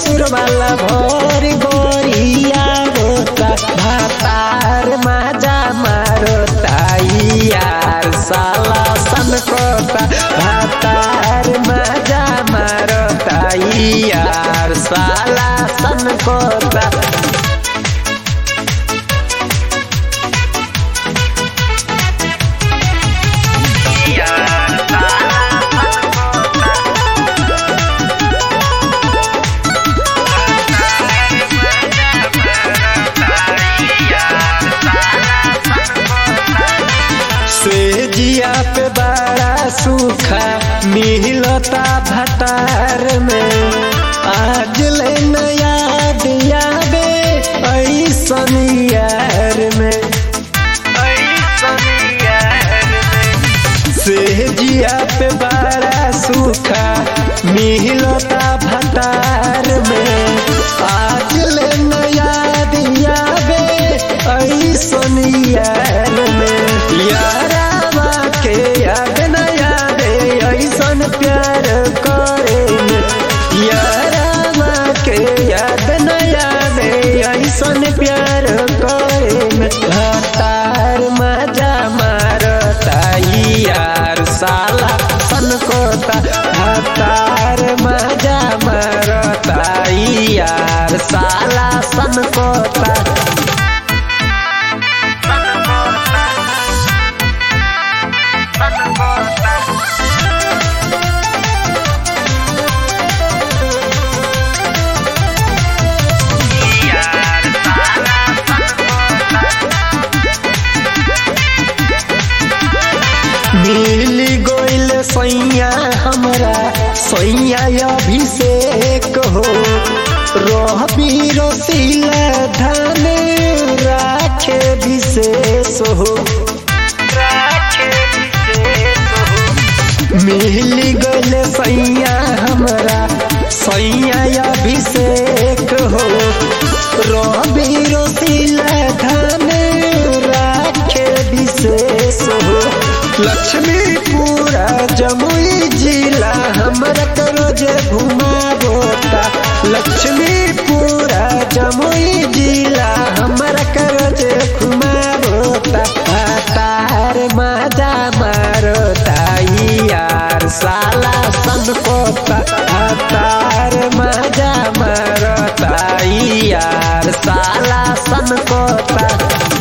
सुर वाला भोर गोरिया होता भातार माजा मारोता यार साला सन कोता भातार माजा मारोता यार साला सन कोता सेजिया पे बड़ा सूखा मिलता भटार में आज ले नया दिया बे ऐसन यार में सेजिया पे बड़ा सूखा मिलता भटार में आज ले नया दिया बे ऐसन यार में यारावा के याद न यादे ऐसन प्यार करे में यारावा के याद न यादे ऐसन प्यार करे में हतार मजा मारता यार साला सन कोता हतार मजा मारता यार साला सन कोता मिली गोइल सैया हमरा सैया अभिषेक हो रहबी रसीला धान राखे विशेष हो मिली गोइल सैया हमरा सैया अभिषेक हो रहबी रसीला धान राखे विशेष हो लक्ष्मीपुरा जमुई जिला हमरा करोज घुमाबोता लक्ष्मीपुरा जमुई जिला हमरा करोज घुमाबोता तार माजा मारोता यार साला सन कोता तार माजा मारोता यार साला सन कोता